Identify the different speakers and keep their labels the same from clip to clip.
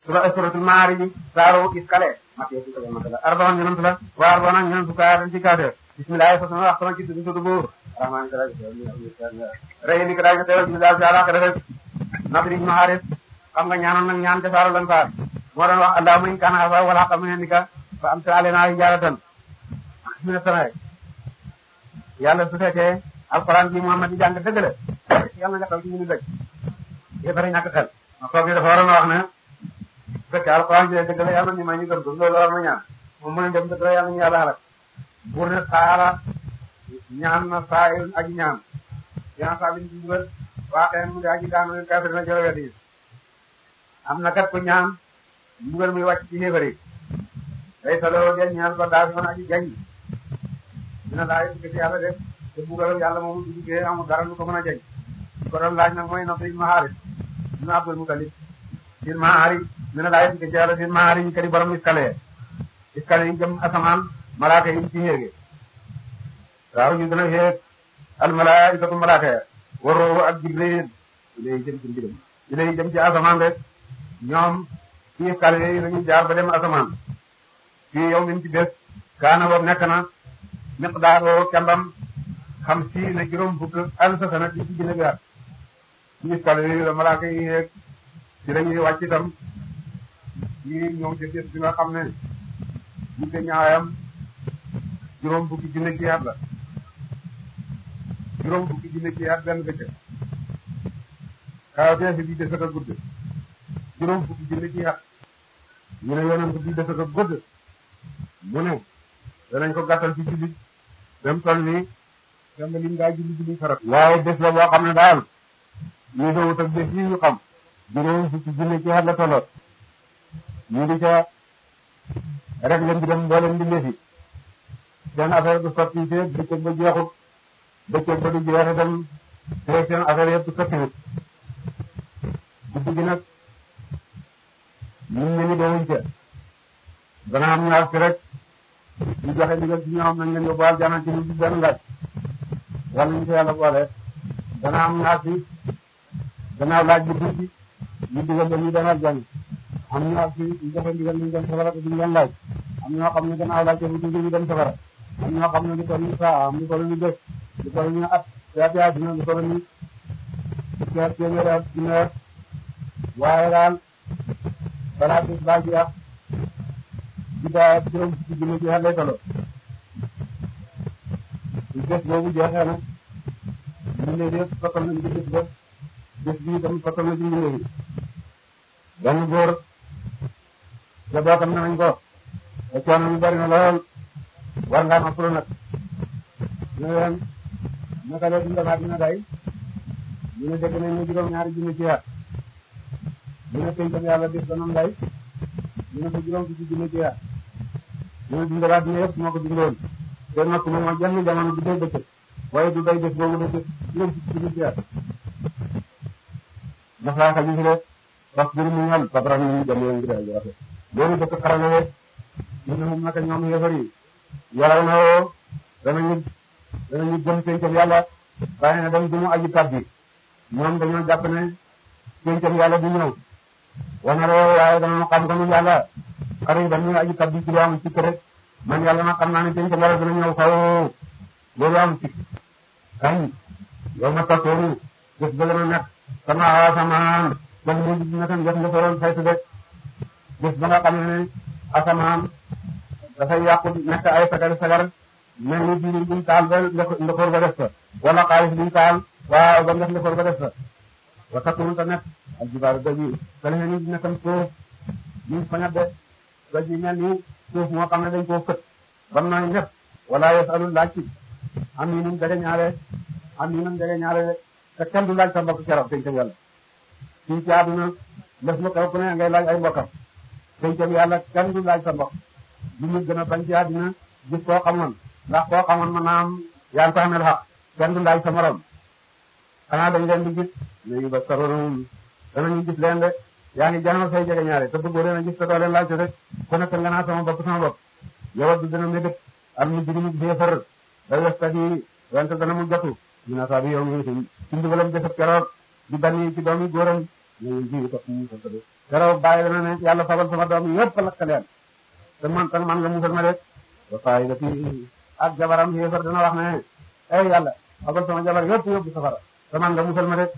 Speaker 1: sura suratul maarij saaru iskale mate ci ko matala arbaon ñenant la wa arbaon ak ñenant ka dañ ci kaate bismillah fa sama wax sama ci tuddu buur rahman kala rey ni ko dañ teewal bismillah ci ala rek nabri ibn haris xam nga ñaanoon nag ñaan ca saaru lan faar moo doon wax allahumma in kana hafa wala xam ne ni ka fa am sa alena hijaratan min as-samaa'i yàlla su fekkee alquran bi Muhammad di jàng dëgg la yàlla nga taw ci ñu dëgg yéen bari ñàkk xel kooku dafa waroon a wax ne su fekkee alquran bi dëgg la yàlla ñu may ñu gëm ko loolu war na ñaan moom mën a dem dëgg la yàlla ñu yàlla xalaat buur ne saara ñaan na saa yu aji ñaan ñaan saa biñ ci dugal waaxee mu di aji daanu kafir na jël wet yi am na kat ku ñaan mbugal muy wàcc ci xéefar yi day saloo del ñaan ko daa fi mën aji jañ dina laaj ci yàlla def te mbugalam yàlla moomu du duggee amul dara lu ko mën a jañ ko doon laaj nag mooy Nafr ibn Haaris ibn Abdul Muttalib sin maari dina laaj ci yàlla sin maari ñu kadi borom iskale iskale yi jëm asamaan malaaka yi ci yéege waaw ñu dina xeeg al malaa'ikatu malaaka ya wa ruuhu ak Jibril ilay jëm ci mbiram ilay jëm ci asamaan rek ñoom ci iskale yi lañuy jaar ba dem asamaan fii yow min ci bés kaana boobu nekk na miqdaaroo kembam xam si ne juróom fukk alfa sana di ci gën a ci iskale yi la malaaka yi xeeg ci lañuy wàcc itam ci ñëw ci bés bi nga xam ne gudde ñaayam juróom fukki junne ci at la juróom fukki junne ci at benn bëccëg kawatee fi bii de saka gudd juróom fukki junne ci at ñu ne yonent bii de saka gudd mu ne danañ ko gàttal ci jullit dem toll nii dem lim daa julli julli farat waaye bés la boo xam ne daal ñu dowut ak bés yi ñu xam juróom fukki junne ci at la tolloot ñu di ca rek leen di dem mboolem di lefi seen affaire du sotti te bëccëg ba jeexut bëccëg ba du jeex itam te seen affaire yëpp sottiwut guddi gi nag ñun ñu ngi dewuñ ca dana am ñaar fi rek ñu joxe ndigal ci ñoom nañ leen yóbbu aljana ci lu ci benn laaj wala ñu ko yàlla boole dana am ñaar fi gannaaw laaj bi tuuti ñu digal leen ñu dem aljana am ñoo xam ne ñu joxe ndigal ñu dem safara te duñ leen laaj am ñoo xam ne gannaaw laaj bu dugg ñu dem safara am ñoo xam ne lu toll ni saa am lu toll ni bés lu toll ni at yaati àddina lu toll ni teer téeméeri at dina at waaye daal balaa bés baa jeex di daa juróom fukki junne ci xel lay tolloo su bés boobu jeexee nag mbindeef yëpp sottal nañ ci bés ba bés bi itam sottal na ci mbindeef yi benn góor jabootam nañ ko te coono yu bari na lool war ngaa noppalu nag ñu ne leen naka la dundalaat dina day ñu ne dégg nañ ne juróom-ñaari junne ci at ñu ne pencam yàlla bis ba noonu day ñu ne ko juróom fukki junne ci at ñu ne dundalaat dina yëpp moo ko dundoon te noppi moom ak jenn jamono du day bëccëg waaye du day bés boobu da bés juróom fukki junne ci at ndax laa xaju fi de wax dëgg mu ñal sabran ñu dem yoon ngi day rafet loolu dëkk xarale rek ñu ne moom naka ñoom yéefar yi yaraw na woo danañu danañu gëm pencam yàlla waaye ne dañ dumu aji tabbi ñoom dañoo jàpp ne pencam yàlla du ñëw wana roo waaye danañu xam ko nu yàlla xarit dañuy aji tabbi ci lu am sikk rek man yàlla nag xam naa ne pencam yàlla dina ñëw xaw loolu am sikk kañ yow ma tattooru bés ba gën a nekk sama asamaan jëf mu naka jëf nga soroon saytu de bés ba nga xam ne asamaan dafay yàqu nekk ay sagar sagar mel ni biir buñ taal ba ndoxoor ba def fa wala xaalis buñ taal waaw ba def ndoxoor ba def fa wa takunu ta nekk ak jibaaru doj yi kale ni nekkam suuf ñu fañat de doj yi mel ni suuf moo xam ne dañ koo fët bam nooy ñëpp wala yasalul laaj ci am yi num dege ñaare am yi num dege ñaare de te kenn du laaj sa mbokk keroog dañ ko yàlla fii ci àdduna lëf lu xew ku ne ngay laaj ay mbokkam pencam yàlla kenn du laaj sa mbokk li ñu gën a bañ ci àddina gis koo xamoon ndax koo xamoon mën naa am yaa ngi ko amel xaq kenn du laaj sa morom xanaa dañ leen di gis léegi ba saroon danañu gis leen de yaa ngi jàngal say jege ñaare te bëggoo leen a gis te doo leen laaj te rek ku nekk nga naa sama bopp sama bopp yow du dana mébét am ñu jiriñu béefar da westat yi wante dana mu jotu dina saa bi yow mi ci ndigalam defat keroog di bani ci doomi góoram nañu ji topp mu musal ko de keroog bàyyi dana ne yàlla fabal sama doom yëpp lakk leen te man tan man nga musal ma de ba fayi da fi ak jabaram yéefar dana wax ne ay yàlla fabal sama jabar yëpp yóbbu safara te man nga musal ma de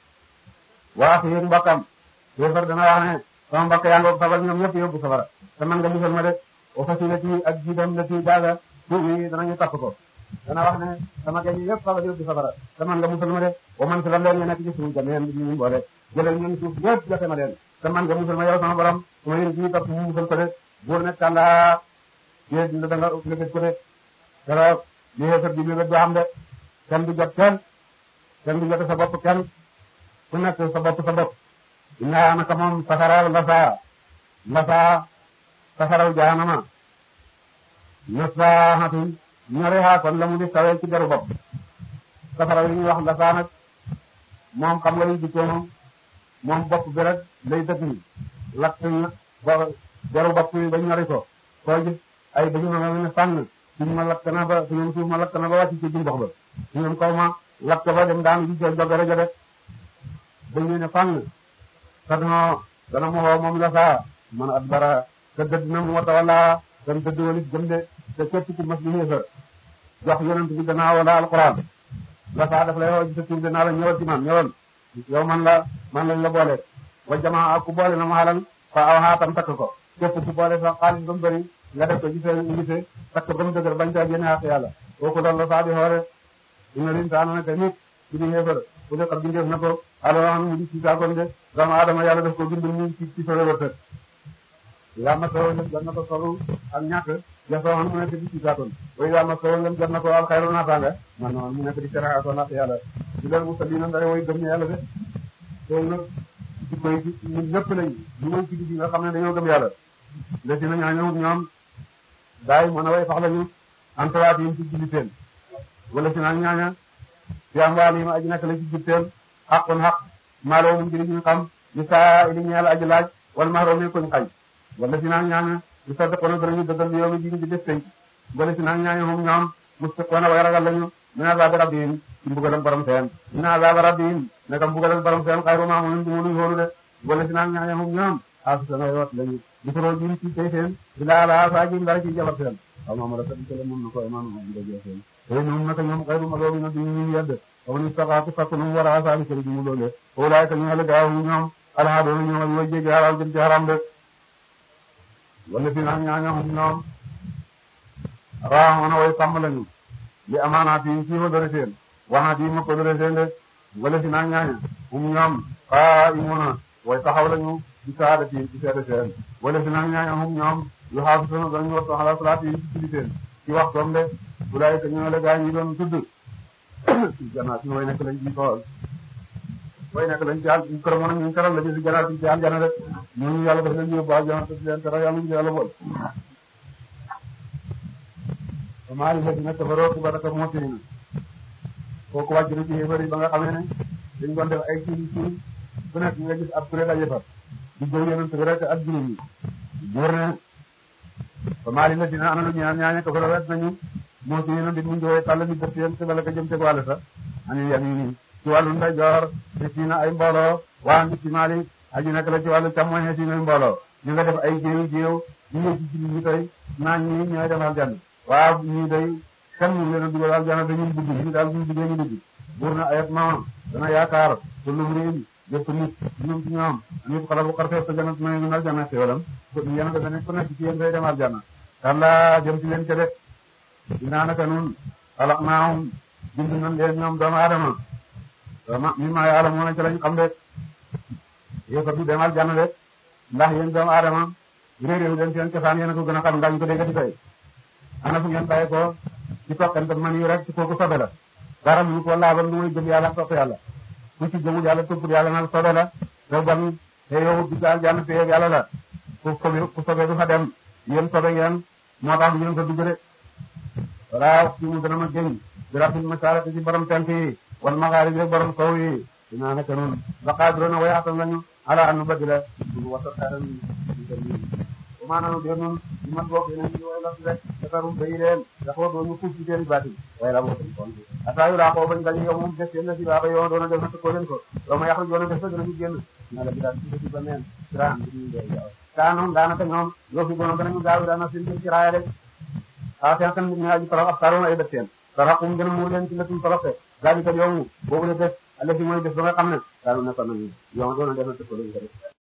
Speaker 1: waa fi yéen mbokkam yéefar dana wax ne sama mbokk yaa ngoog fabal ñoom yëpp yóbbu safara te man nga musal ma de o fasilati ak jiidam la ci daaga tuubi danañu tapp ko dana wax ne sama gañ yëpp fabal yóbbu safara te man nga musal ma de o man si la leen ñu nekk ci suuf jameen bi ñu mboole jëlal ñun suuf yëpp joxe ma leen te man nga musal ma yow sama borom su ma yéen ji topp mu musal ko de buur nekk kàllaa yéen dina da nga lëgëj ko de keroog li yéefar bi lëgëj du am de kenn du jot kenn kenn du jot sa bopp kenn ku nekk sa bopp sa bopp inna naka moom safara lasa lasa safaraw jahanama nasahatin ñore ha kon la mu di sawee ci deru bopp safaraw yi ñuy wax lasa nag moom xam nga li dikkee moom moom bopp bi rek lay dëkk ni lakk ba deru bopp yi ba ñori ko koo gis ay dañu ma ne fànn suñu ma lakk na ba suñu suuf ma lakk na ba wàcc ci jumbox ba suñu kaw ma lakk ba dem daanu ji jog jogare ja de dañu ne fànn te dana dana mu woo moom la saa man at bara te dëdd na mu wata wala dan dëdd walis gëm de te képp ku mas bi xéefar jox yonent bi gannaaw wala alquran la saa daf lay woo ci sa tur dinaa la ñëwal ci man ñëwal yow man la man lañ la boole wa jamaa ku boole na mu xalal fa aw xaatam takk ko képp ku boole sa xaalis ba mu bëri nga def ko ci seen unité takk ba mu dëgër bañ caa génne xaq yàlla kooku loolu la saa di xoore ina lin saa na te nit ci di xéefar ku ne xam bindeef na ko alors mu di ci saakoon de doomu aadama yàlla def ko bind mu ci ci solo wërtëg yaa ma solo lem jot na ko solu ak ñàkk jasoon mu nekk di ci saakoon way yaa ma solo lem jot na ko al xayru naataanga man noonu mu nekk di seraatoo natt yàlla di leen mu salli na ndare way gëm yàlla de loolu nag ci koy ñun ñëpp lañ ñu may ci gi nga xam ne dañoo gëm yàlla nde si na ñaañëwut ñoom daay mën a way fax lañu antawaat yi ci julliteen wala si naa ñaaña fi am waal yi ma aji nekk la ci julliteen xaqun xaq maaloo mu njëriñ ñu xam li saa ili ñeel aji laaj wala maaroo mi koñ xañ wala si naa ñaaña li saddiqoona danañu dëggal yow mi jiñ di def tey wala si naa ñaaña moom ñoom mustiqoona way ragal lañu min azaabi rabbihim ci mbugalam borom seen min azaabi rabbihim naka mbugalam borom seen xayru maamunin du mu luñ xoolu de wala si naa ñaaña moom ñoom asutana wat lañu bisoro jim ci tey seen ila la sa jim dara ci jabar seen aw ma la tabi kala mun na ko imaam ma ngi dajee seen tey ñoom naka ñoom xayru ma loolu na di ñu yedd aw ni saxaatu fakku nu war a asaabi kala jimu loole walaay ka ñu ala gaaw ñoom alhaadoona ñoom ak way jéggi haram jëm ci haram de wala si naa ñaaña moom ñoom raaxoona way sàmm lañu li amaanaat yi ci hodore seen waxaat yi ma ko dore seen de wala si naa ñaaña um ñoom xaa imuna way taxaw lañu di saada ci ci seede seen wala si naa ñaaña um ñoom yu xaafu sunu dañu wattu xala salaat yi ci julli seen ci waxtoom de bulaay ka ñoo la gaa ñi doon tudd ci janaat yi way nekk lañ ci tool way nekk lañ ci àll kër moom ñu keral lañu si janaat yi ci aljana rek ñooñu yàlla daf leen yóbbu aljana te leen tere yàlla ñu yàlla bool maa ngi nekk kafaroo baraka mootini kooku wàcc na ci xéefar yi ba nga xamee ne dañ doon def ay kii kii bu nekk nga gis ab kuréel a fa di jëw yonent bi rek ak jullit ñi buur ne ba maa ngi nekk ana lu ñaan ñaaña kafaroo wet nañu mootini na mbir mu njowoy tàll mi def yéen ci bala ka jëm ci wàll sa ani yamini ci wàllu ndeyjoor te si na ay mbooloo waa nit ci maali aji nekk la ci wàllu càmmoñ si na mbooloo ñu nga def ay jéew jéew ñu ngi ci jullit ñi tey naan ñi ñooy defal jànn waaw ñii day kenn mu leen a dugal aljana dañuy dugg ñu daal buñ duggee ñu dugg buur na ayat ma dana yaakaar tullu riin jëpp nit ñoom ci ñoom nit xala bu xarfee sa janat may min aljana xéwalam yéen dafa nekk ku nekk ci yéen day dem aljana kàlla jëm ci leen ca de dinaa naka nun xalaq naahum bind nañ leen ñoom doomu aadama ma mi ma yàlla moo na ci lañ xam de yéen du dem aljana de ndax yéen doomu aadama réeréewu leen seen cosaan yéen a ko gën a xam ndax ñu ko déggati tey ana fu ngeen bàyyi ko ci toqante man yi rek ci kooku sobe la dara mu ko laabal lu muy gëm yàlla topp yàlla ku ci gëmul yàlla toppul yàlla nag sobe la te bon te yow di gaal jànn te yàlla la ku sobe ku sobe du fa dem yéen sobe ngeen moo tax ngeen ko dugg de wala ci mu dana ma gëñ bi rabbil masarati ci borom tent yi wal magharib yi borom sow yi dinaa nekk noonu ba qadiruna way atam lañu ala an nubadila du wasa xaran maanaam de noonu ñu mat bokk yeneen yi way la rek defarum bayi leen dafa doon ñu fuuf ci seen baati waaye la boo ata yu laa ko bañ dañu yow moom des yéen na si baaba yow doona def na ko leen ko yow ma yaxlu yoona def sa danañu génn na la bi daal ci ba neen siraan bi ñu dee yow kaa noonu daanaka ñoom yoo fi gono danañu gaaw daana seen jëm ci raaya de xaa seen seen nit ñi aji torox ab saroon ay def seen toroxum gën a muur leen ci lëtum toroxe gaañu kat yow boobu la def ale fi mooy def ba nga xam ne daanu nekkoon nañu yow doona def na ko leen ko